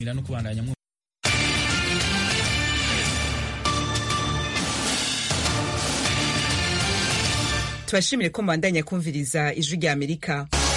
no kubandanya tubashimire ko mubandanya kumviriza ijwi rya amerika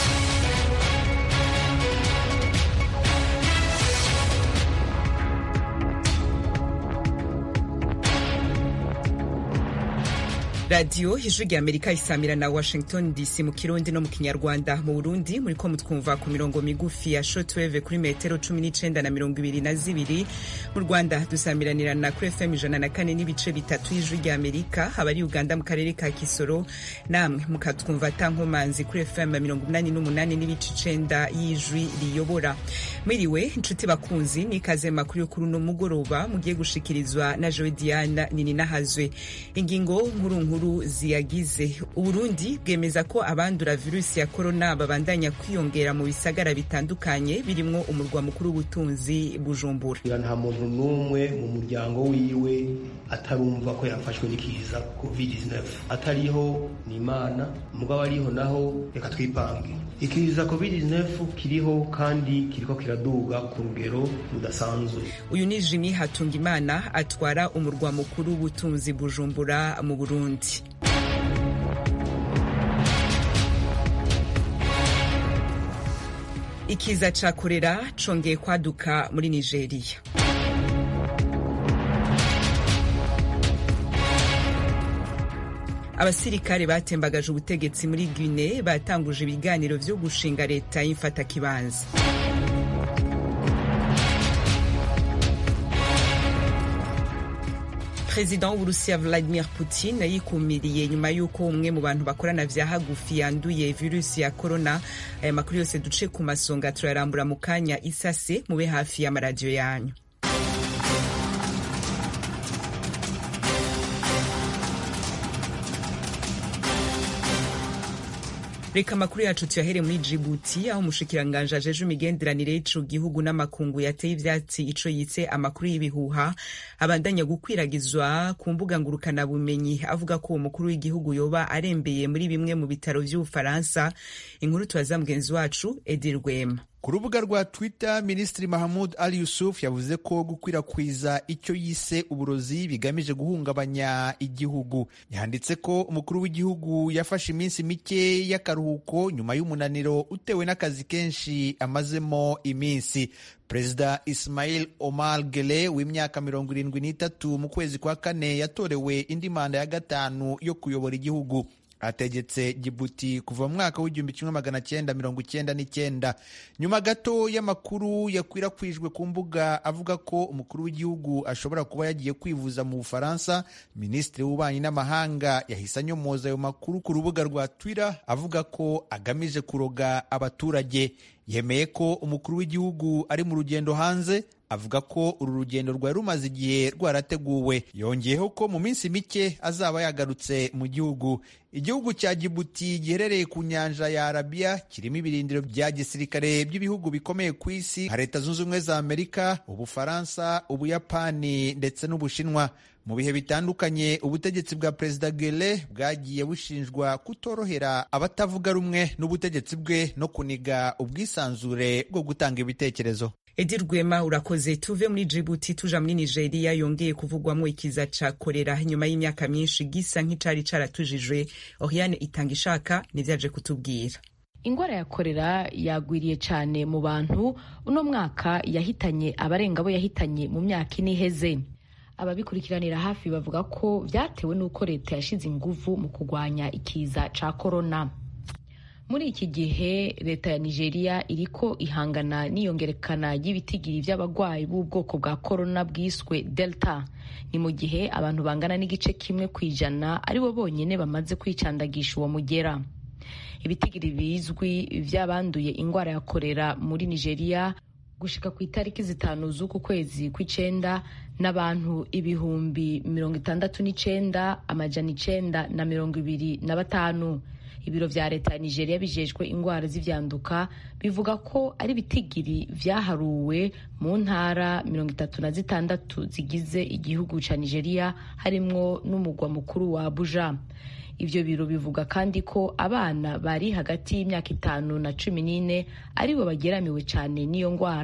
radiyo ijwi rya amerika isamira na washington dc mu kirundi no mu kinyarwanda mu burundi muriko mutwumva ku mirongo migufi ya shortwave kuri metero cumi n'icenda na mirongo ibiri na zibiri mu rwanda dusamiranirana kuri fm ijana na kane n'ibice bitatu y'ijwi rya amerika abari uganda mu karere ka kisoro namwe mukatwumva tankomanzi kuri fm mirongo umunani n'umunani n'ibice icenda y'ijwi riyobora mwiriwe inshuti bakunzi n'ikaze makuru yo kuri uno mugoroba mugiye gushikirizwa na joe diana nininahazwe ingingo nkuru nkuru ziyagize uburundi bwemeza ko abandura virusi ya korona babandanya kwiyongera mu bisagara bitandukanye birimwo umurwa mukuru w'ubutunzi bujumbura nta muntu n'umwe mu muryango wiwe atarumva ko yafashwe n'ikiza covid-19 atariho ni imana mugabo ariho naho reka twipange ikiza covid-19 kiriho kandi kiriko kiraduga ku rugero rudasanzwe uyu ni jimi hatungimana atwara umurwa mukuru w'ubutunzi bujumbura mu burundi ikiza ca korera congeye kwaduka muri nigeria abasirikare batembagaje ubutegetsi muri guine batanguje ibiganiro vyo gushinga leta y'imfatakibanza perezida w'uburusiya vladimir putin yikumiriye nyuma y'uko umwe mu bantu bakorana vya hagufi yanduye virusi ya korona aya makuru yose duce ku masonga turayarambura mu kanya isase mube hafi y'amaradiyo yanyu reka amakuru yacu tuyahere muri jibuti aho umushikiranganji ajeje imigenderanire y'ico gihugu n'amakungu yateye ivyatsi ico yitse amakuru y'ibihuha abandanya gukwiragizwa ku mbuga ngurukanabumenyi avuga ko uwo mukuru w'igihugu yoba arembeye muri bimwe mu bitaro vy'ubufaransa inkuru tubaza mugenzi wacu edi rwema ku rubuga rwa twitter minisitiri mahamud ali yusuf yavuze ko gukwirakwiza icyo yise uburozi bigamije guhungabanya igihugu yanditse ko umukuru w'igihugu yafashe iminsi mike y'akaruhuko nyuma y'umunaniro utewe n'akazi kenshi amazemo iminsi perezida ismail omar gele w'imyaka mirongo irindwi n'itatu mu kwezi kwa kane yatorewe indi manda ya gatanu yo kuyobora igihugu ategetse Djibouti kuva mu mwaka w'igihumbi kimwe magana cyenda mirongo icyenda n'icyenda nyuma gato y'amakuru yakwirakwijwe ku mbuga avuga ko umukuru w'igihugu ashobora kuba yagiye kwivuza mu bufaransa minisitiri w'ububanyi n'amahanga yahise anyomoza ayo makuru ku rubuga rwa twitter avuga ko agamije kuroga abaturage yemeye ko umukuru w'igihugu ari mu rugendo hanze avuga ko uru rugendo rwari rumaze igihe rwarateguwe yongeyeho ko mu minsi mike azaba yagarutse mu gihugu igihugu cya Djibouti giherereye ku nyanja ya Arabia kirimo ibirindiro bya gisirikare by'ibihugu bikomeye ku isi nka Leta Zunze Ubumwe za Amerika Ubufaransa Ubuyapani ndetse n'Ubushinwa mu bihe bitandukanye ubutegetsi bwa perezida Gele bwagiye bushinjwa kutorohera abatavuga rumwe n'ubutegetsi bwe no kuniga ubwisanzure bwo gutanga ibitekerezo edi rwema urakoze tuve muri jibuti tuja muri nigeria yongeye kuvugwamo ikiza ca korera nyuma y'imyaka myinshi gisa nk'icari caratujijwe oriane itanga ishaka nivyaje kutubwira ingwara ya korera yagwiriye cyane mu bantu uno mwaka yahitanye abarenga abo yahitanye mu myaka ine iheze ababikurikiranira hafi bavuga ko vyatewe n'uko leta yashize inguvu mu kurwanya ikiza ca korona muri iki gihe leta ya nigeria iriko ihangana n'iyongerekana ry'ibitigiri vy'abagwayi b'ubwoko bwa korona bwiswe delta ni mu gihe abantu bangana n'igice kimwe ku ijana aribo bonyene bamaze kwicandagisha uwo mugera ibitigiri bizwi vy'abanduye ingwara ya korera muri nigeria gushika ku itariki zitanu z'uku kwezi kw'icenda n'abantu ibihumbi mirongo itandatu n'icenda amajana icenda na mirongo ibiri na batanu ibiro vya leta ya nigeria bijejwe ingwara z'ivyanduka bivuga ko ari ibitigiri vyaharuwe mu ntara mirongo itatu na zitandatu zigize igihugu ca nigeria harimwo n'umugwa mukuru wa abuja ivyo biro bivuga kandi ko abana bari hagati y'imyaka itanu na cumi n'ine aribo bageramiwe cane n'iyo ngwara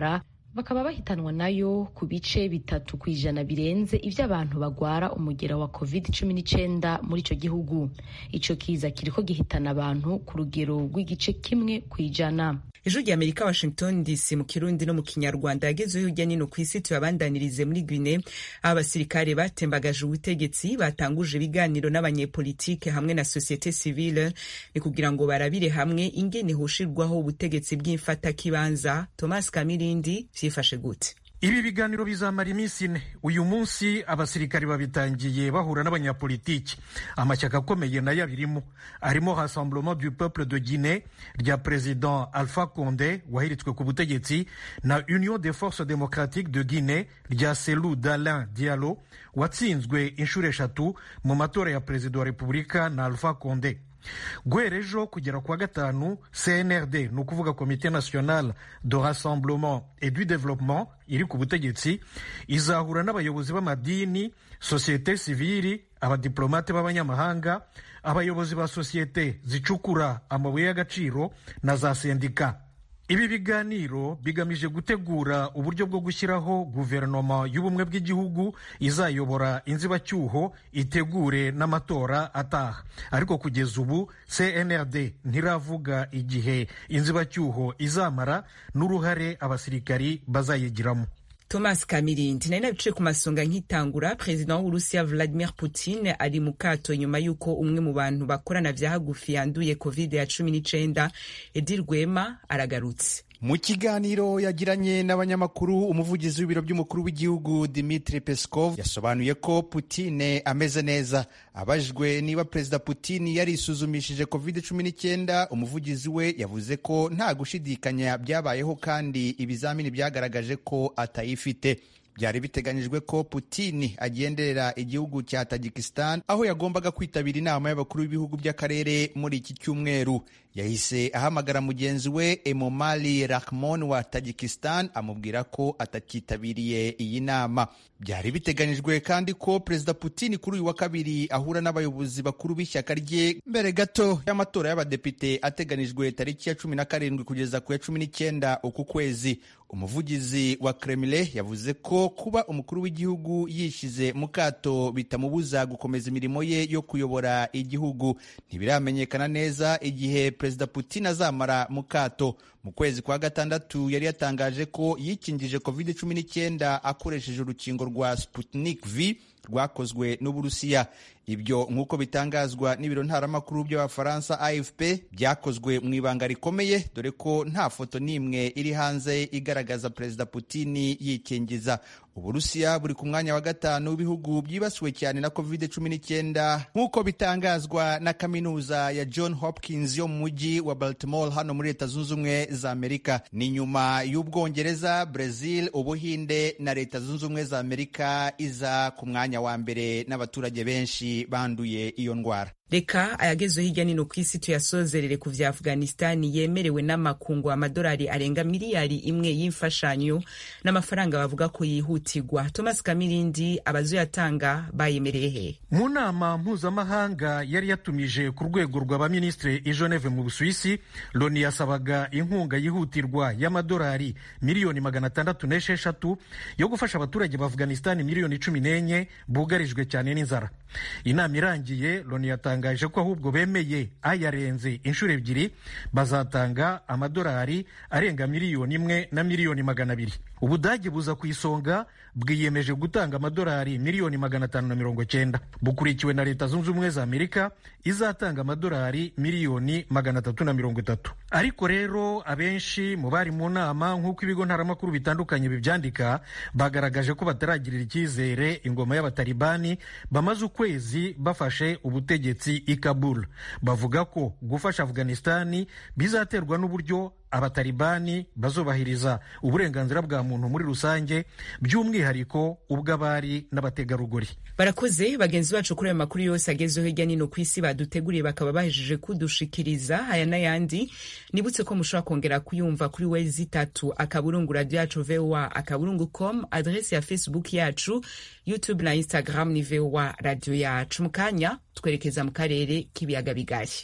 bakaba bahitanwa nayo ku bice bitatu ku ijana birenze ibyo abantu bagwara umugera wa covid cumi n'icyenda muri icyo gihugu icyo kiza kiriko gihitana abantu ku rugero rw'igice kimwe ku ijana ijwi rya amerika washington dc mu kirundi no mu kinyarwanda yagezeho hirya nino ku isi tuyabandanirize muri guine aho abasirikare batembagaje ubutegetsi batanguje ibiganiro n'abanyepolitike hamwe na sosiyete sivile ni kugira ngo barabire hamwe ingene hoshirwaho ubutegetsi bw'imfatakibanza thomas kamirindi vyifashe gute ibi biganiro bizamara iminsi ine uyu munsi abasirikari babitangiye bahura n'abanyapolitiki amashyaka akomeye nayo abirimo arimo rassemblement du peuple de guinée rya president alpha conde wahiritswe ku butegetsi na union des forces démocratiques de guinée rya selu dalin dialo watsinzwe inshuro eshatu mu matora ya perezida wa repubulika na alpha conde guhera ejo kugera kuwa gatanu cnrd ni ukuvuga komite nationale de rassemblement et du développement iri ku butegetsi izahura n'abayobozi b'amadini sosiyete sivili abadiplomate b'abanyamahanga abayobozi ba sosiyete zicukura amabuye y'agaciro na za sendika ibi biganiro bigamije gutegura uburyo bwo gushyiraho guverinoma y'ubumwe bw'igihugu izayobora inzibacyuho itegure n'amatora ataha ariko kugeza ubu cnrd ntiravuga igihe inzibacyuho izamara n'uruhare abasirikari bazayigiramo thomas kamirindi nari nabicaye ku masonga nk'itangura perezida w'uburusiya vladimir putin ari mu kato nyuma y'uko umwe mu bantu bakorana vya hagufi yanduye covid ya cumi n'icenda edi rwema aragarutse mu kiganiro yagiranye n'abanyamakuru umuvugizi w'ibiro by'umukuru w'igihugu dimitri peskov yasobanuye ko putine ameze neza abajijwe niba perezida putin yarisuzumishije covid 19 umuvugizi we yavuze ko nta gushidikanya byabayeho kandi ibizamini byagaragaje ko atayifite byari biteganyijwe ko Putin agenderera igihugu cya Tajikistan aho yagombaga kwitabira inama y'abakuru b'ibihugu by'akarere muri iki cyumweru yahise ahamagara mugenzi we Emomali Rahmon wa Tajikistan amubwira ko atakitabiriye iyi nama byari biteganyijwe kandi ko perezida Putin kuri uyu wa kabiri ahura n'abayobozi bakuru b'ishyaka rye mbere gato y'amatora y'abadepite ateganijwe tariki ya cumi na karindwi kugeza ku ya cumi n'icyenda uku kwezi umuvugizi wa Kremlin yavuze ko kuba umukuru w'igihugu yishize mu kato bitamubuza gukomeza imirimo ye yo kuyobora igihugu ntibiramenyekana neza igihe perezida Putin azamara mu kato mu kwezi kwa gatandatu yari yatangaje ko yikingije covid cumi n'icyenda akoresheje urukingo rwa Sputnik V rwakozwe n'Uburusiya ibyo nk'uko bitangazwa n'ibiro ntaramakuru by'abafaransa AFP byakozwe mu ibanga rikomeye dore ko nta foto n'imwe iri hanze igaragaza perezida Putin yikingiza Uburusiya buri ku mwanya wa gatanu w'ibihugu byibasiwe cyane na covid cumi n'icyenda nk'uko bitangazwa na kaminuza ya John Hopkins yo mu mujyi wa Baltimore hano muri Leta Zunze Ubumwe za Amerika ni nyuma y'Ubwongereza, Brazil, Ubuhinde na Leta Zunze Ubumwe za Amerika iza ku mwanya wa mbere n'abaturage benshi banduye iyo ndwara reka ayagezeho hirya nino ku isi tuyasozerere ku vya afghanistani yemerewe n'amakungu amadolari arenga miliyari imwe y'imfashanyo n'amafaranga bavuga ko yihutirwa thomas kamirindi abazoyatanga bayemereye he mu nama mpuzamahanga yari yatumije ku rwego rw'abaminisitiri i geneve mu busuwisi loni yasabaga inkunga yihutirwa y'amadolari miliyoni magana atandatu n'esheshatu yo gufasha abaturage ba afghanistani miliyoni cumi n'enye bugarijwe cyane n'inzara inama irangiye loni yatanga batangaje ko ahubwo bemeye ayarenze inshuro ebyiri bazatanga amadolari arenga miliyoni imwe na miliyoni magana abiri ubudage buza ku isonga bwiyemeje gutanga amadolari miliyoni magana atanu na mirongo cyenda bukurikiwe na leta zunze ubumwe za amerika izatanga amadolari miliyoni magana atatu na mirongo itatu ariko rero abenshi mu bari mu nama nk'uko ibigo ntaramakuru bitandukanye bibyandika bagaragaje ko bataragirira icyizere ingoma y'abatalibani bamaze ukwezi bafashe ubutegetsi i Kabul bavuga ko gufasha Afghanistani bizaterwa n'uburyo abatalibani bazubahiriza uburenganzira bwa muntu muri rusange by'umwihariko ubw'abari n'abategarugori barakoze bagenzi bacu kuri ayo makuru yose agezeho hirya nino ku isi baduteguriye bakaba bahejeje kudushikiriza aya n'ayandi nibutse ko mushobora kongera kuyumva kuri wezi itatu akaburungu radio yacu voa akaburungu com adresi ya facebook yacu youtube na instagram ni voa radio yacu mu kanya twerekeza mu karere k'ibiyaga bigari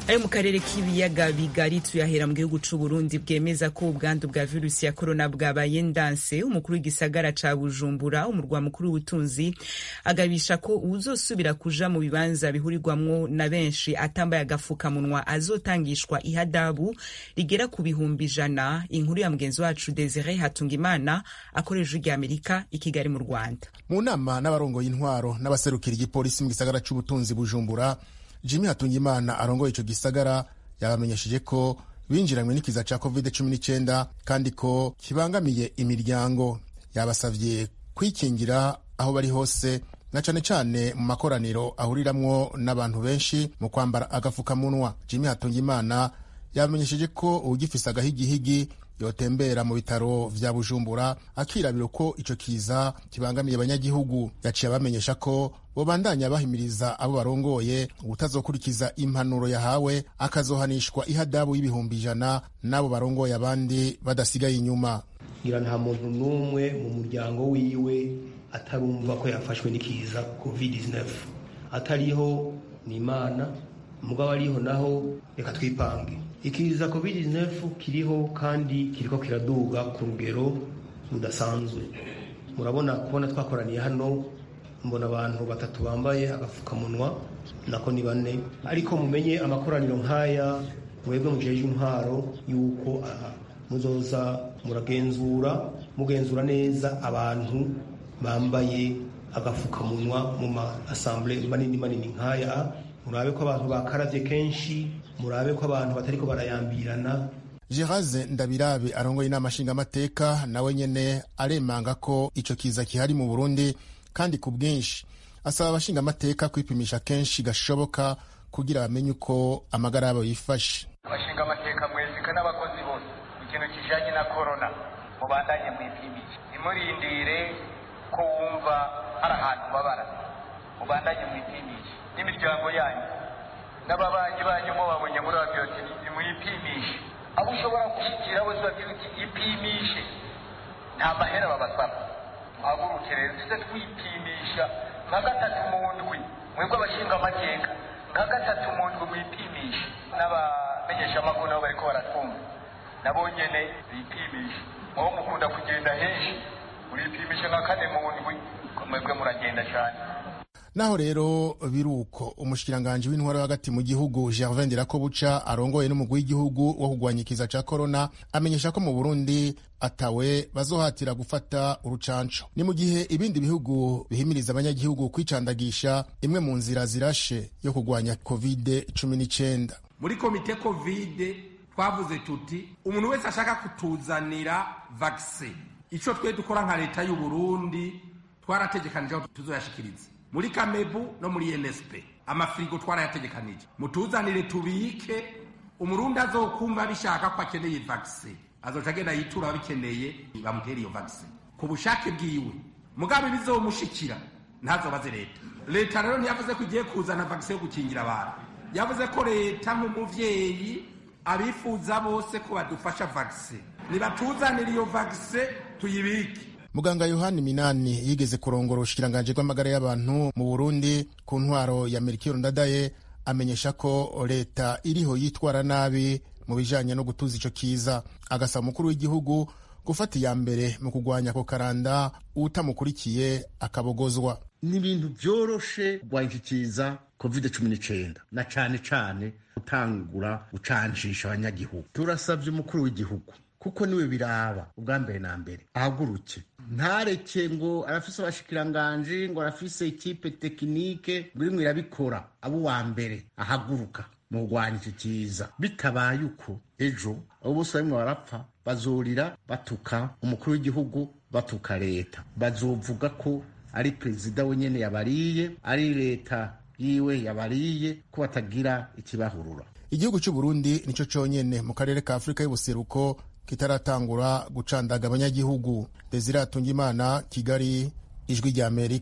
ayo mu karere k'ibiyaga bigari tuyahera mu gihugu c'u Burundi bwemeza ko ubwandu bwa virusi ya korona bwabaye ndanse umukuru w'igisagara ca Bujumbura umurwa mukuru w'ubutunzi agabisha ko uzosubira kuja mu bibanza bihurirwamwo na benshi atambaye agafukamunwa azotangishwa ihadabu rigera ku bihumbi ijana inkuru ya mugenzi wacu Desire Hatungimana akoresha ijwi Amerika i Kigali mu Rwanda mu nama n'abarongoye intwaro n'abaserukira igipolisi mu gisagara c'ubutunzi Bujumbura Jimmy Hatungimana arongoye ico gisagara yabamenyesheje ko binjiranywe n'ikiza ca covid-19 kandi ko kibangamiye imiryango yabasavye kwikingira aho bari hose na cane cane mu makoraniro ahuriramwo n'abantu benshi mu kwambara agafukamunwa Jimmy Hatungimana yabamenyesheje ko uwugifise agahigihigi yotembera mu bitaro vya Bujumbura akirabira ko ico kiza kibangamiye abanyagihugu yaciye abamenyesha ko bobandanya bahimiriza abo barongoye utazokurikiza impanuro yahawe akazohanishwa ihadabu y'ibihumbi ijana n'abo barongoye abandi badasigaye inyuma ngira nta muntu n'umwe mu muryango wiwe atarumva ko yafashwe n'ikiza covid-19 atariho ni imana mugabo ariho naho reka twipange ikiza covid-19 kiriho kandi kiriko kiraduga ku rugero rudasanzwe murabona kubona twakoraniye hano mbona abantu batatu bambaye agafukamunwa nako ni bane ariko mumenye amakoraniro nk'aya mwebwe mujeje intwaro yuko aha muzoza muragenzura mugenzura neza abantu bambaye agafukamunwa mu ma assemblée manini manini nk'aya murabe ko abantu bakaravye kenshi murabe ko abantu batariko barayambirana Geraze Ndabirabe arongoye inama nshingamateka nawe nyene aremanga ko ico kiza kihari mu Burundi kandi ku bwinshi asaba abashingamateka kwipimisha kenshi gashoboka kugira bamenye uko amagara yabo yifashe abashingamateka mwezika n'abakozi bose ikintu kijanye na korona mubandanye mwipimisha ntimurindire ko wumva hari ahantu babara mubandanye mwipimisha n'imiryango yanyu n'ababanyi banyu mubabonye muri babyoti nimwipimishe abo ushobora gushyikira wese babwira uti ipimishe nta mahera babasaba muhaguruke rero tuze twipimisha nka gatatu mu ndwi mwebwe abashinga amateka nka gatatu mu ndwi mwipimishe n'abamenyeshamakuru nabo bariko baratwumva nabo nyene bipimishe mubo mukunda kugenda henshi muripimishe nka kane mu ndwi mwebwe muragenda cane naho rero biruko umushikiranganji w'intwaro hagati mu gihugu Gervin Ndirakobuca arongoye n'umugwi w'igihugu wo kugwanya ikiza ca corona amenyesha ko mu Burundi atawe bazohatira gufata urucanco ni mu gihe ibindi bihugu bihimiriza abanyagihugu kwicandagisha imwe mu nzira zirashe yo kugwanya covid 19 muri komite covid twavuze tuti umuntu wese ashaka kutuzanira vaccine ico twe dukora nka leta y'u Burundi twarategekanije aho tuzoyashikiriza muri kamebu no muri nsp amafirigo twarayategekanije mutuzanire tubike umurundi azokumva bishaka ko akeneye vaccine azoca agenda yitura ababikeneye bamutere iyo vaccine ku bushake bwiwe mugabe bizomushikira ntazobaze leta leta rero ntiyavuze ko igiye kuzana vaccine yo gukingira abantu yavuze ko leta nk'umuvyeyi abifuza bose ko badufasha vaccine nibatuzanire iyo vaccine tuyibike muganga yohani minani yigeze kurongora ubushikiranganji bw'amagara y'abantu mu burundi ku ntwaro ya merikiro ndadaye amenyesha ko leta iriho yitwara nabi mu bijanye no gutuza ico kiza agasaba umukuru w'igihugu gufata iya mbere mu kugwanya ako karanda utamukurikiye akabogozwa ni ibintu vyoroshe kugwanya iki kiza covid cumi n'icenda na cane cane gutangura gucancisha abanyagihugu turasavye umukuru w'igihugu kuko niwe biraba ubwa mbere na mbere ahaguruke ntareke ngo arafise abashikiranganji ngo arafise ikipe tekinike ngo irimwo irabikora abo uwa mbere ahaguruka mu kurwanya iki kiza bitabaye uko ejo abo bose barimwo barapfa bazorira batuka umukuru w'igihugu batuka leta bazovuga ko ari perezida wenyene yabariye ari leta yiwe yabariye ko batagira ikibahurura igihugu cy'u Burundi nico conyene mu karere ka Afurika y'ubuseruko kitaratangura gucandaga abanyagihugu Desire Atungimana Kigali ijwi rya Amerika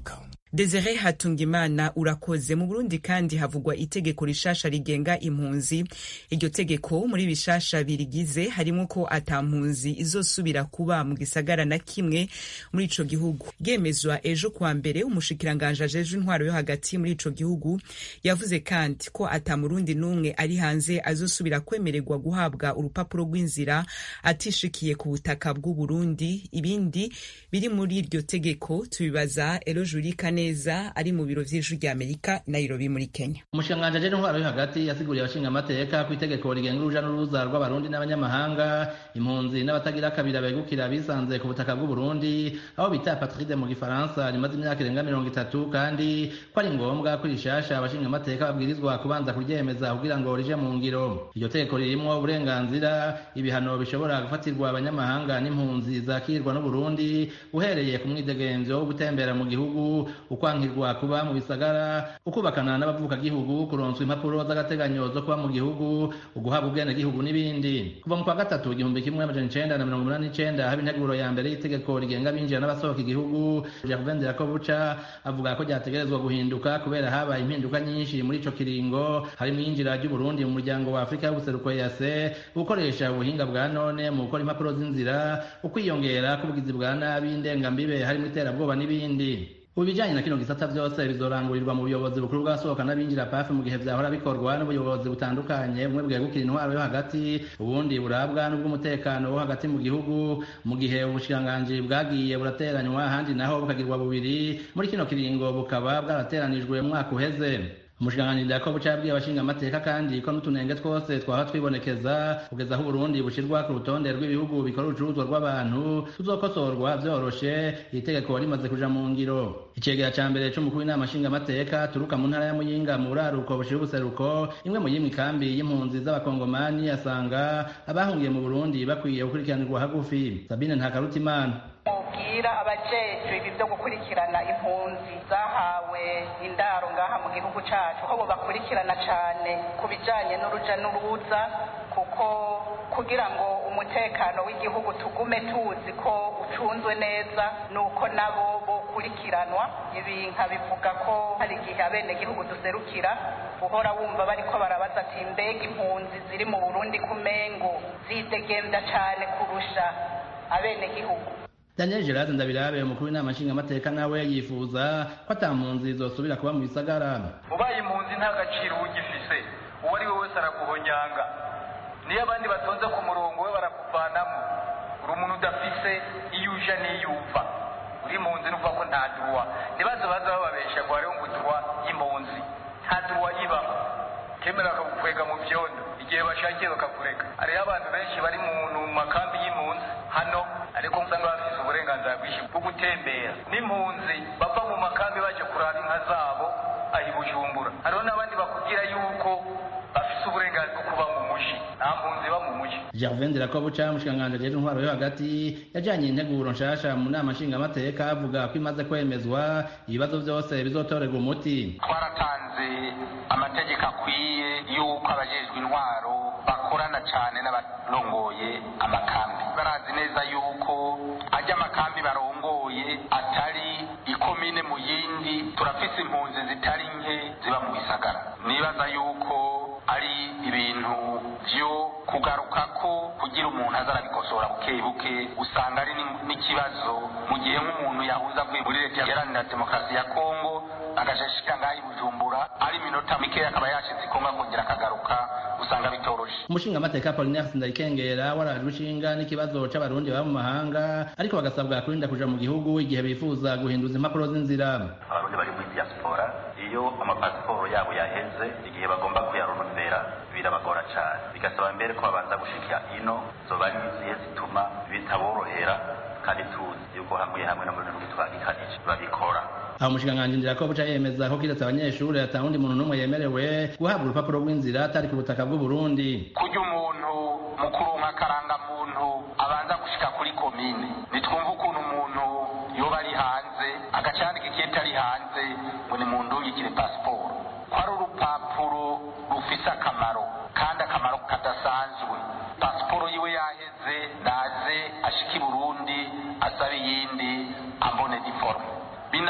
Desire Hatungimana urakoze mu Burundi kandi havugwa itegeko rishasha rigenga impunzi iryo tegeko muri bishasha birigize harimo ko ata mpunzi izosubira kuba mu gisagara na kimwe muri ico gihugu gemezwa ejo kuwa mbere umushikiranganje ajejwe intwaro yo hagati muri ico gihugu yavuze kandi ko ata murundi n'umwe ari hanze azosubira kwemererwa guhabwa urupapuro rw'inzira atishikiye ku butaka bw'u Burundi ibindi biri muri iryo tegeko tubibaza Elo Jurika neza ari mu biro vy'ijwi rya Amerika Nairobi muri Kenya umushikiranganji ajejwe intwaro yo hagati yasiguriye abashinga amateka ku itegeko rigenga uruja n'uruza rw'abarundi n'abanyamahanga impunzi n'abatagira kabira begukira bisanze ku butaka bw'u Burundi aho bita apatride mu gifaransa rimaze imyaka irenga mirongo itatu kandi ko ari ngombwa ko rishasha abashinga amateka babwirizwa kubanza kuryemeza kugira ngo rije mu ngiro iryo tegeko ririmwo uburenganzira ibihano bishobora gufatirwa abanyamahanga n'impunzi zakirwa n'uburundi uhereye ku mwidegemvyo wo gutembera mu gihugu ukwankirwa kuba mu bisagara ukubakana n'abavukagihugu kuronswa impapuro z'agateganyo zo kuba mu gihugu uguhabwa ubwenegihugu n'ibindi kuva mu kwa gatatu igihumbi kimwe amajana icenda na mirongo umunani n'icenda haba integuro ya mbere y'itegeko rigenga abinjira n'abasohoka igihugu jacques ko buca avuga ko ryategerezwa guhinduka kubera habaye impinduka nyinshi muri ico kiringo harimo iyinjira ry'uburundi mu muryango wa afurika y'ubuseruko yase gukoresha ubuhinga bwa none mu gukora impapuro z'inzira ukwiyongera k'ubugizi bwa nabi indengambibe harimo iterabwoba n'ibindi ubu ibijyanye na kino gisata byose bizorangurirwa mu buyobozi bukuru bw'asohoka n'abinjira pafi mu gihe vyahora bikorwa n'ubuyobozi butandukanye bumwe bwegukira intwaro yo hagati ubundi burabwa n'ubw'umutekano wo hagati mu gihugu mu gihe ubushikiranganji bwagiye burateranywa ahandi naho bukagirwa bubiri muri kino kiringo bukaba bwarateranijwe mu mwaka uheze umushikiranganji Jacob cabwiye abashinga amateka kandi ko n'utunenge twose twaba twibonekeza kugeza aho Burundi bushirwa ku rutonde rw'ibihugu bikora urucuruzwa rw'abantu tuzokosorwa vyoroshe iri tegeko rimaze kuja mu ngiro icegera ca mbere c'umukuru w'inama nshinga amateka turuka mu ntara ya Muyinga mu buraruko bushira ubuseruko imwe mu yimwe ikambi y'impunzi z'abakongomani asanga abahungiye mu Burundi bakwiye gukurikiranirwa hagufi Sabine Ntakarutimana mubwira abajejwe ibi byo gukurikirana impunzi zahawe indaro ngaha mu gihugu cacu ko bakurikirana cane ku bijanye n'uruja n'uruza kuko kugira ngo umutekano w'igihugu tugume tuzi ko ucunzwe neza nuko nabo bokurikiranwa ibi nkabivuga ko hari igihe abenegihugu duserukira uhora wumva bariko barabaza ati mbega impunzi ziri mu burundi kumengo zidegemvya cane kurusha abenegihugu Daniel Gerard Ndabirabe umukuru w'inama nshingamateka nawe yifuza ko ata mpunzi zosubira kuba mu bisagara ubaye impunzi nta gaciro ugifise uwo ari we wese araguhonyanga niyo abandi batonze ku murongo we barakuvanamo uri umuntu udafise iyo uja n'iyo uva uri impunzi nuvuga ko nta duwa ntibaze baza bababesha ngo hariho ngo duwa y'impunzi nta duwa ibaho kemera bakagukwega mu vyondo igihe bashakiye bakakureka hariho abantu benshi bari mu makambi y'impunzi hano ariko usanga bafise uburenganzira bwinshi bwo gutembera n'impunzi bava mu makambi baje kuraba inka zabo aho i bujumbura hariho n'abandi bakubwira yuko bafise uburenganzira bwo kuba mu muji nta mpunzi iba mu muji Gervain Dirakobuca umushikiranganji ajejwe intwaro yo hagati yajanye integuro nshasha mu nama nshingamateka avuga ko imaze kwemezwa ibibazo vyose bizotorerwa umuti twaratanze amategeko akwiye yuko abajejwe intwaro bakorana cane n'abarongoye amakambi barazi neza yuko ajya amakambi barongoye atari ikomine mu yindi turafise impunzi zitari nke ziba mu bisagara nibaza yuko ari ibintu vyo kugarukako kugira umuntu aza arabikosora buke buke usanga ari n'ikibazo mu gihe nk'umuntu yahuza avuye muri leta iharanira demokarasi ya kongo agashashika ngaho i bujumbura ari iminota mikeya akaba yashitse kongo akongera akagaruka usanga bitoroshe umushingamateka Apollinaire Sindayikengera warajwe ishinga n'ikibazo c'abarundi baba mu mahanga ariko bagasabwa kurinda kuja mu gihugu igihe bifuza guhinduza impapuro z'inzira abarundi bari muri diaspora iyo amapasiporo yabo yaheze igihe bagomba kuyaronondera birabagora cane bigasaba mbere ko babanza gushika ino zoba ari izihe zituma bitaborohera kandi tuzi yuko hamwe hamwe no muri rurimi twagikanije babikora aho umushikiranganji Ndirakobuca yemeza ko kiretse abanyeshuri ata wundi muntu n'umwe yemerewe guhabwa urupapuro rw'inzira atari ku butaka bw'u Burundi kurya umuntu mu kuronka akarangamuntu abanza gushika kuri komine nitwumva ukuntu umuntu yoba ari hanze agacandika ikiyeti ari hanze ngo ni muntu yigire pasiporo ko ari urupapuro rufise akamaro kandi akamaro kadasanzwe pasiporo yiwe yaheze naze ashika i burundi asabe iyindi ambone diforme binafasha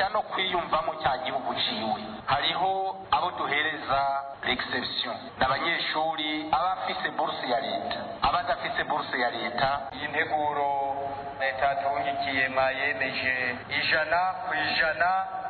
akamufasha no kwiyumvamo cya gihugu ciwe hariho abo duhereza l'exception n'abanyeshuri aba afise buruse ya leta aba adafise buruse ya leta iyi nteguro leta yaturungikiye mwayemeje ijana ku ijana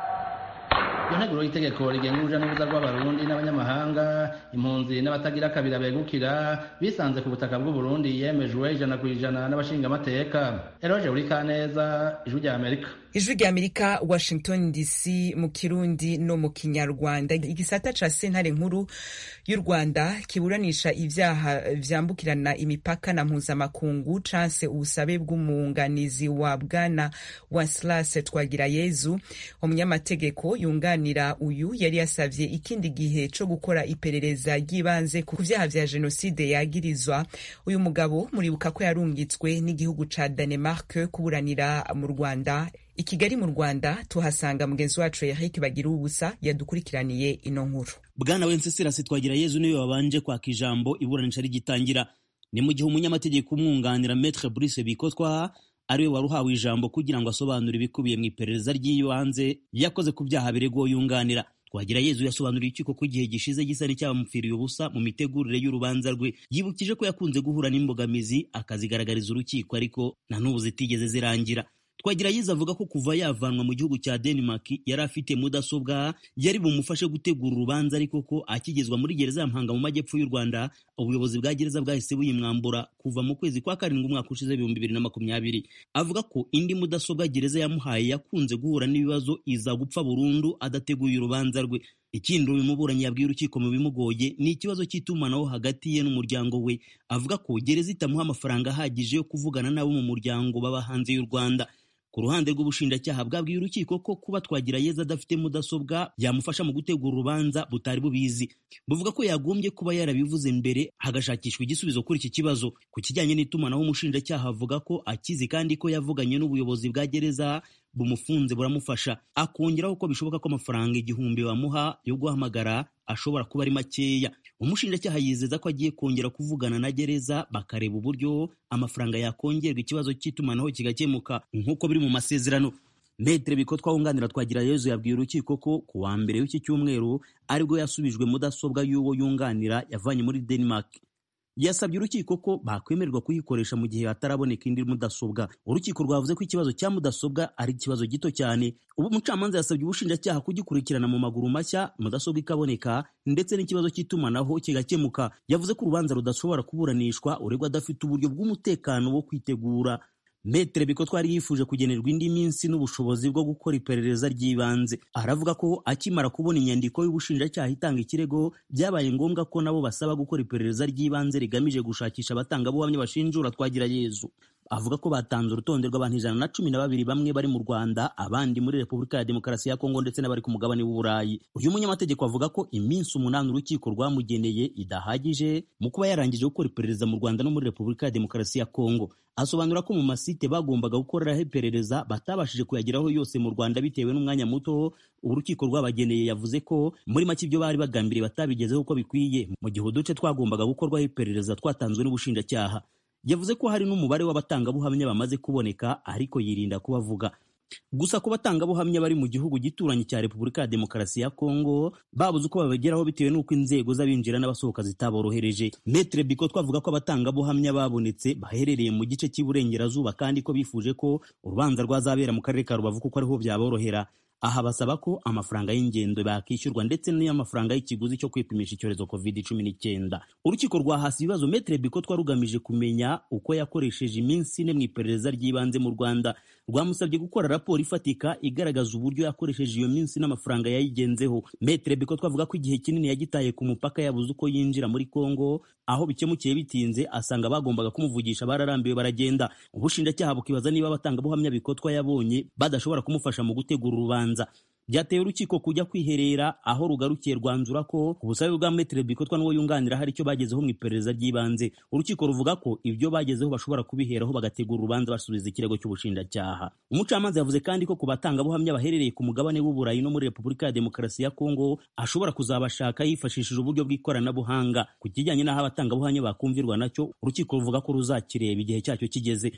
iyo nteguro y'itegeko rigenga uruja n'uruza rw'abarundi n'abanyamahanga impunzi n'abatagira kabira begukira bisanze ku butaka bw'uburundi yemejwe ijana ku ijana n'abashingamateka eroje uri kaneza ijwi rya amerika ijwi rya amerika washington dc mu kirundi no mu kinyarwanda igisata ca sentare nkuru y'u rwanda kiburanisha ivyaha vyambukirana imipaka na mpuzamakungu canse ubusabe bw'umwunganizi wa bwana waslas twagirayezu umunyamategeko yunganira uyu yari yasavye ikindi gihe co gukora iperereza ry'ibanze ku vyaha vya jenoside yagirizwa uyu mugabo muribuka ko yarungitswe n'igihugu ca danemark kuburanira mu rwanda i kigali mu rwanda tuhasanga mugenzi wacu eric bagira ubusa yadukurikiraniye ino nkuru bwana wencesirasi twagira yezu niwe wabanje kwaka ijambo iburanisha rigitangira ni mu gihe umunyamategeko umwunganira metre brice bikotwa ariwe wari uhawe ijambo kugira ngo asobanure ibikubiye mu iperereza ry'ibanze yakoze ku byaha biregwa yunganira twagira yezu yasobanuriye urukiko ko igihe gishize gisa n'icyabamupfiriye ubusa mu mitegurire y'urubanza rwe yibukije ko yakunze guhura n'imbogamizi akazigaragariza urukiko ariko na n'ubu zitigeze zirangira twagira yiza avuga ko kuva yavanwa mu gihugu cya denmark yari afite mudasobwa yari bumufashe gutegura urubanza ariko ko akigezwa muri gereza ya mpanga mu majyepfo y'u rwanda ubuyobozi bwa gereza bwahise buyimwambura kuva mu kwezi kwa karindwi umwaka ushize ibihumbi bibiri na makumyabiri avuga ko indi mudasobwa gereza yamuhaye yakunze guhura n'ibibazo iza gupfa burundu adateguye urubanza rwe ikindi uyu muburanyi yabwiye urukiko mu bimugoye ni ikibazo cy'itumanaho hagati ye n'umuryango we avuga ko gereza itamuha amafaranga ahagije yo kuvugana n'abo mu muryango baba hanze y'u rwanda ku ruhande rw'ubushinjacyaha bwabwiye urukiko ko kuba twagira yeza adafite mudasobwa yamufasha mu gutegura urubanza butari bubizi buvuga ko yagombye kuba yarabivuze mbere hagashakishwa igisubizo kuri iki kibazo ku kijyanye n'itumanaho umushinjacyaha avuga ko akizi kandi ko yavuganye n'ubuyobozi bwa gereza bumufunze buramufasha akongeraho ko bishoboka ko amafaranga igihumbi bamuha yo guhamagara ashobora kuba ari makeya umushinjacyaha yizeza ko agiye kongera kuvugana na gereza bakareba uburyo amafaranga yakongerwa ikibazo cy'itumanaho kigakemuka nk'uko biri mu masezerano metere bikotwa wunganira twagira yezu yabwiye urukiko ko ku wa mbere w'iki cyumweru aribwo yasubijwe mudasobwa y'uwo yunganira yavanye muri denmark yasabye urukiko ko bakwemererwa kuyikoresha mu gihe hataraboneka indi mudasobwa urukiko rwavuze ko ikibazo cya mudasobwa ari ikibazo gito cyane ubu umucamanza yasabye ubushinjacyaha kugikurikirana mu maguru mashya mudasobwa ikaboneka ndetse n'ikibazo cy'itumanaho kigakemuka yavuze ko urubanza rudashobora kuburanishwa uregwa adafite uburyo bw'umutekano wo kwitegura metere biko twari yifuje kugenerwa indi minsi n'ubushobozi bwo gukora iperereza ry'ibanze aravuga ko akimara kubona inyandiko y'ubushinjacyaha itanga ikirego byabaye ngombwa ko nabo basaba gukora iperereza ry'ibanze rigamije gushakisha abatangabuhamya bashinjura twagira yezu avuga ko batanze urutonde rw'abantu ijana na cumi na babiri bamwe bari mu rwanda abandi muri repubulika ya demokarasi ya kongo ndetse n'abari ku mugabane w'uburayi uyu munyamategeko avuga ko iminsi umunani urukiko rwamugeneye idahagije mu kuba yarangije gukora iperereza mu rwanda no muri repubulika ya demokarasi ya kongo asobanura ko mu masite bagombaga gukoreraho iperereza batabashije kuyageraho yose mu rwanda bitewe n'umwanya muto urukiko rwabageneye yavuze ko muri make ibyo bari bagambiriye batabigezeho uko bikwiye mu gihe uduce twagombaga gukorwaho iperereza twatanzwe n'ubushinjacyaha yavuze ko hari n'umubare w'abatangabuhamya bamaze kuboneka ariko yirinda kubavuga gusa ku batangabuhamya bari mu gihugu gituranye cya repubulika ya demokarasi ya kongo babuze uko babageraho bitewe n'uko inzego z'abinjira n'abasohoka zitaborohereje metre biko twavuga ko abatangabuhamya babonetse baherereye mu gice cy'iburengerazuba kandi ko bifuje ko urubanza rwazabera mu karere ka rubavu kuko ariho byaborohera aha basaba ko amafaranga y'ingendo bakishyurwa ndetse n'amafaranga y'ikiguzi cyo kwipimisha icyorezo covid cumi n'icyenda urukiko rwahasi ibibazo metre biko twarugamije kumenya uko yakoresheje iminsi ine mu iperereza ry'ibanze mu rwanda rwamusabye gukora raporo ifatika igaragaza uburyo yakoresheje iyo minsi n'amafaranga yayigenzeho metre biko twavuga ko igihe kinini yagitaye ku mupaka yabuze uko yinjira muri congo aho bikemukiye bitinze asanga bagombaga kumuvugisha bararambiwe baragenda ubushinjacyaha bukibaza niba abatangabuhamya bikotwa yabonye badashobora kumufasha mu gutegura urubanza byateye urukiko kujya kwiherera aho rugarukiye rwanzura ko ubusabe bwa metere bikotwa n'uwo yunganira hari icyo bagezeho mu iperereza ry'ibanze urukiko ruvuga ko ibyo bagezeho bashobora kubiheraho bagategura urubanza basubiza ikirego cy'ubushinjacyaha umucamanza yavuze kandi ko ku batangabuhamya baherereye ku mugabane w'uburayi no muri repubulika ya demokarasi ya kongo ashobora kuzabashaka yifashishije uburyo bw'ikoranabuhanga ku kijyanye n'aho abatangabuhamya bakumvirwa nacyo urukiko ruvuga ko ruzakireba igihe cyacyo kigeze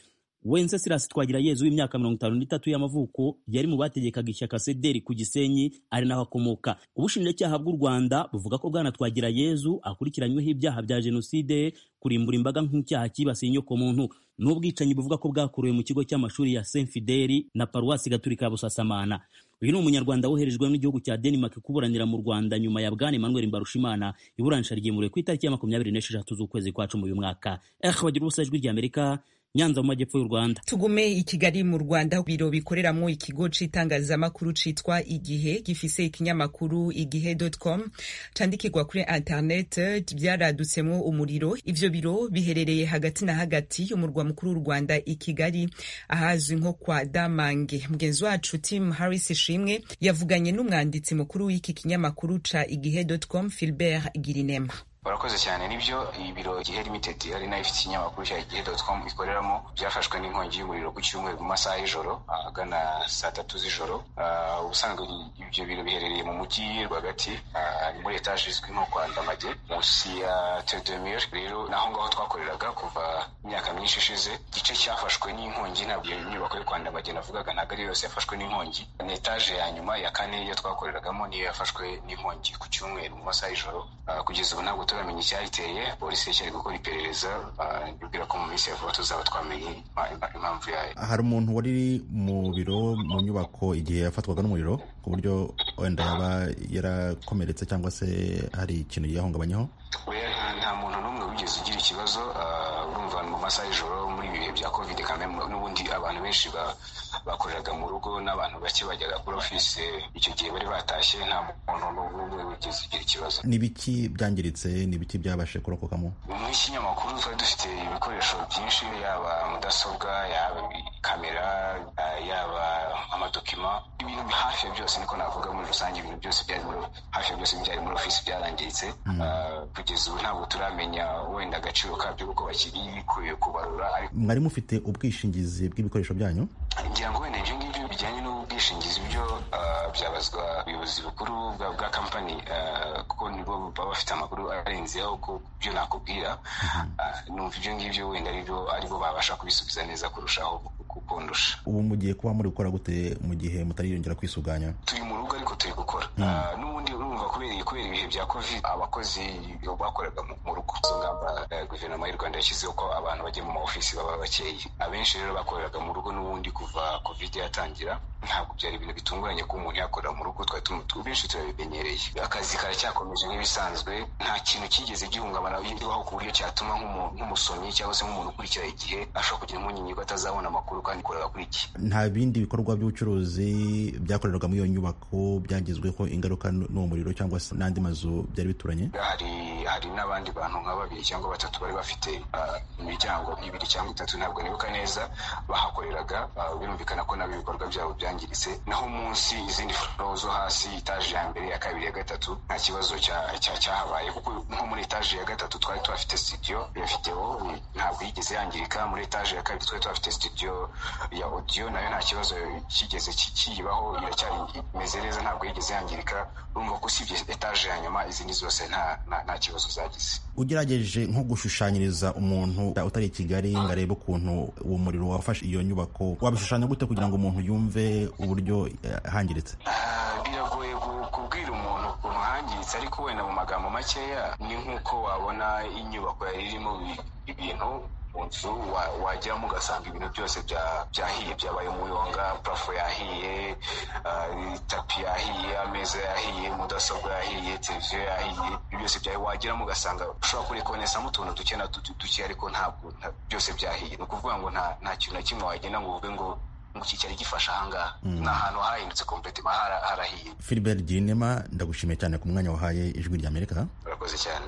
wenceslas twagirayezu w'imyaka mirongo itanu n'itatu y'amavuko yari mu bategekaga ishyaka sederi ku gisenyi ari naho akomoka ubushinjacyaha bw'u rwanda buvuga ko bwana twagirayezu akurikiranyweho ibyaha bya jenoside kurimbura imbaga nk'icyaha cyibasiye inyokomuntu n'ubwicanyi buvuga ko bwakorewe mu kigo cy'amashuri ya saint fideli na paruwasi gaturika ya busasamana uyu ni umunyarwanda woherejwe n'igihugu cya denmark kuburanira mu rwanda nyuma ya bwana emmanuel mbarushimana iburanisha ryimuriwe ku itariki ya makumyabiri n'esheshatu z'ukwezi kwa cumi uyu mwaka eh bagira ubusa ijwi ry'amerika nyanza mu majyepfo y'u rwanda tugume i kigali mu rwanda biro bikoreramo ikigo c'itangazamakuru citwa igihe gifise ikinyamakuru igihe com candikirwa kuri internet vyaradutsemwo umuriro ivyo biro biherereye hagati na hagati y'umurwa mukuru w'u rwanda i kigali ahazwi nko kwa damange mugenzi wacu tim harris ishimwe yavuganye n'umwanditsi mukuru w'iki kinyamakuru ca igihe com filbert girinema barakoze cyane nibyo ibiro gihe limited ari nayo ifite ikinyamakuru cya igihe com ikoreramo byafashwe n'inkongi y'umuriro ku cyumweru mu masaha y'ijoro ahagana saa tatu z'ijoro ubusanzwe ibyo biro biherereye mu mujyi rwagati muri etaje izwi nko kwa ndamage munsi ya tedemir rero naho ngaho twakoreraga kuva imyaka myinshi ishize igice cyafashwe n'inkongi ntabwo iyo nyubako yo kwa ndamage navugaga ntabwo ari yose yafashwe n'inkongi ni etaje ya nyuma ya kane iyo twakoreragamo niyo yafashwe n'inkongi ku cyumweru mu masaha y'ijoro kugeza ubu ntabwo turamenya icyayiteye polisi icyari gukora iperereza bibwira ko mu minsi ya vuba tuzaba twamenye impamvu yayo hari umuntu wari mu biro mu nyubako igihe yafatwaga n'umuriro ku buryo wenda yaba yarakomeretse cyangwa se hari ikintu yahungabanyaho nta muntu n'umwe wigeze ugira ikibazo urumva mu masaha y'ijoro muri ibi bihe bya covid kame n'ubundi abantu benshi bakoreraga mu rugo n'abantu bake bajyaga kuri ofisi icyo gihe bari batashye nta muntu n'umwe wigeze ugira ikibazo ni biki byangiritse ni biki byabashe kurokokamo mu kinyamakuru twari dufite ibikoresho byinshi yaba mudasobwa yaba kamera yaba amadokima ibintu hafi ya byose niko navuga muri rusange ibintu byose byari muri hafi ya byose byari muri ofisi byarangiritse kugeza ubu ntabwo turamenya wenda agaciro kabyo kuko bakiri bikuye kubarura mwari mufite ubwishingizi bw'ibikoresho byanyu ngira ngo wenda ibyo ngibyo bijyanye n'ubwishingizi byo byabazwa ubuyobozi bukuru bwa kampani kuko nibo baba bafite amakuru arenzeho ku byo nakubwira numva ibyo ngibyo wenda aribo babasha kubisubiza neza kurushaho kukundusha ubu mugiye kuba muri gukora gute mu gihe mutariyongera kwisuganya turi mu rugo ariko turi gukora n'ubundi urumva kubera kubera ibihe bya covid abakozi bakoraga mu rugo izo ngamba guverinoma y'u rwanda yashyizeho ko abantu bajya mu maofisi baba bakeye abenshi rero bakoreraga mu rugo n'ubundi kuva covid yatangira ntabwo byari ibintu bitunguranye ko umuntu yakorera mu rugo twari benshi turabimenyereye akazi karacyakomeje nk'ibisanzwe nta kintu cyigeze gihungabana bibaho ku buryo cyatuma nk'umusomyi cyangwa se nk'umuntu ukurikira igihe ashobora kugira impungenge ko atazabona amakuru kandi korera kuri iki nta bindi bikorwa by'ubucuruzi byakorerwaga muri iyo nyubako byagizweho ingaruka n'uwo muriro cyangwa se n'andi mazu byari bituranye hari hari n'abandi bantu nka babiri cyangwa batatu bari bafite imiryango ibiri cyangwa itatu ntabwo nibuka neza bahakoreraga birumvikana ko nabo ibikorwa byabo byangiritse naho munsi izindi furo zo hasi itaje ya mbere ya kabiri ya gatatu nta kibazo cyahabaye kuko nko muri etaje ya gatatu twari tuhafite studio ya video ntabwo yigeze yangirika muri etaje ya kabiri twari tuhafite studio ya audio nayo nta kibazo kigeze kiyibaho iracyari imeze neza ntabwo yigeze yangirika urumva ko usibye etaje ya nyuma izindi zose nta nta kibazo zagize ugerageje nko gushushanyiriza umuntu utari i kigali ngo arebe ukuntu uwo muriro wafashe iyo nyubako wabishushanya gute kugira ngo umuntu yumve uburyo hangiritse biragoye kubwira umuntu ukuntu hangiritse ariko wenda mu magambo makeya ni nk'uko wabona inyubako yari irimo ibintu mu nzu wajyamo ugasanga ibintu byose byahiye byabaye umuyonga parafo yahiye tapi yahiye ameza yahiye mudasobwa yahiye televiziyo yahiye ibyo byose byahiye wageramo ugasanga ushobora kurikonesamo utuntu duke na duke ariko ntabwo byose byahiye ni ukuvuga ngo nta kintu na kimwe wagenda ngo uvuge ngo iki cyari gifasha ahangaha ni ahantu hahindutse kompletima harahiye filibert ginema ndagushimiye cyane ku mwanya wahaye ijwi ry'amerika urakoze cyane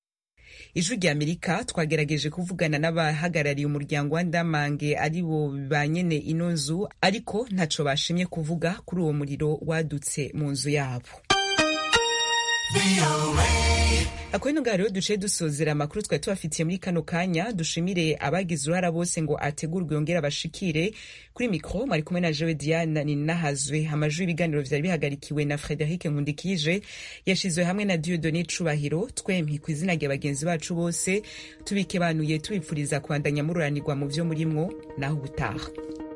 ijwi rya amerika twagerageje kuvugana n'abahagarariye umuryango wa ndamange ari bo ba nyene ino nzu ariko ntaco bashimye kuvuga kuri uwo muriro wadutse mu nzu yabo akaba ngaha rero duciye dusozera amakuru twari tubafitiye muri kano kanya dushimire abagize uruhara bose ngo ategurwe yongere abashikire kuri mikoro mwari kumwe na jewe diana ninahazwe amajwi y'ibiganiro vyari bihagarikiwe na frederic nkundikije yashizwe hamwe na diodone cubahiro twempi ku izina rya bagenzi bacu bose tubikebanuye tubipfuriza kubandanya mururanirwa mu vyo murimwo naho ubutaha